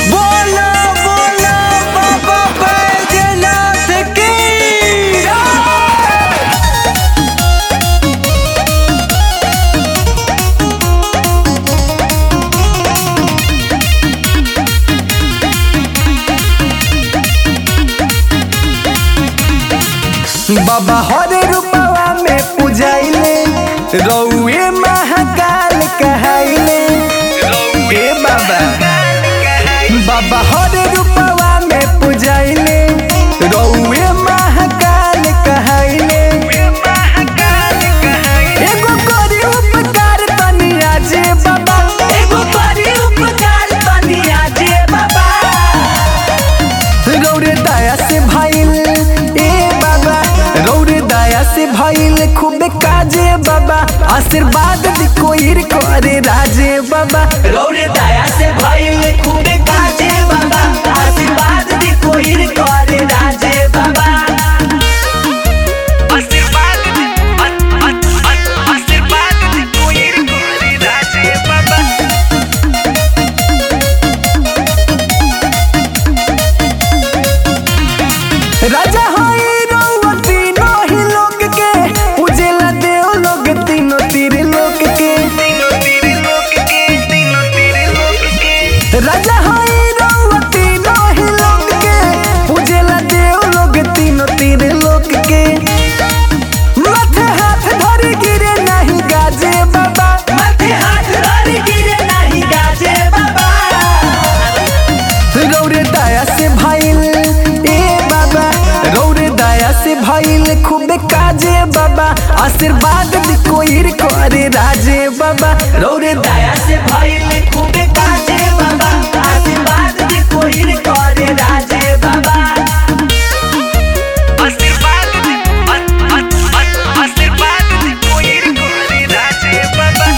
बोला बोला बाबा बैजनाथ की बाबा हर रूपवा में पूजाइले रउए महाकाल कहाइले ए बाबा बाबा हर रूपवा में पूजाइले रउए महाकाल कहाइले एगो करी उपकार तनी आजे बाबा एगो करी उपकार तनी आजे बाबा रौरे दया से भइल ए बाबा रौरे दया से भइल खूबे काजे बाबा आशीर्वाद दी कोई करे राजे बाबा रौरे दया से भइल खूबे काजे बाबा आशीर्वाद दी कोई करे राजे बाबा आशीर्वाद दी आशीर्वाद दी कोई करे राजे बाबा राजा होई रउआ तीनों ही लोग के उजेला देव लोग तीनों तीर लोग के तीनों तेरे लोग के तीनों तेरे लोग के राजा होई रउआ तीनों ही लोग के उजेला देव लोग तीनों तीर लोग के माथे हाथ धरे गिरे नहीं गाजे बाबा माथे हाथ धर गिरे नहीं गाजे बाबा रौरे दया से भइल ए बाबा रौरे दया से भइल खूबे काजे बाबा आशीर्वाद दी कोई करे राजे बाबा रौरे दया दया से भइल खूबे काजे बाबा आशीर्वाद दी कोई करे राजे बाबा आशीर्वाद दी आशीर्वाद दी कोई करे राजे बाबा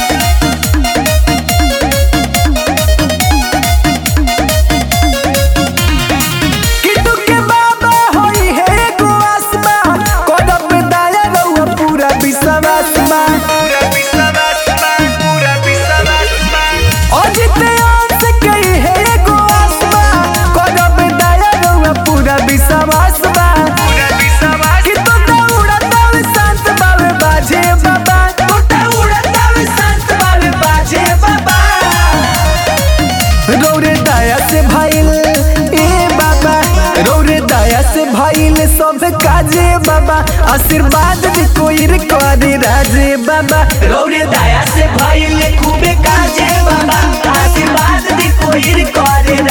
किटू के बाबा होई है एगो आसमा करब दया रउआ पूरा विश्वास बा पूरा विश्वास बा पूरा विश्वास बा अजित अंश कई है एगो आसमा करब दया रउआ पूरा विश्वास बा पूरा विश्वास कि तो दौड़ा दौड़ शांत बावे बाजे बाबा टूटा उड़ता वे संत बाबे बाजे बाबा रौरे दया से भइल ए बाबा रौरे दया से भइल सब काजे बाबा आशीर्वाद भी कोई करे राजे बाबा रौरे दया से भइल खूबे काजे बाबा आशीर्वाद दी कोई करे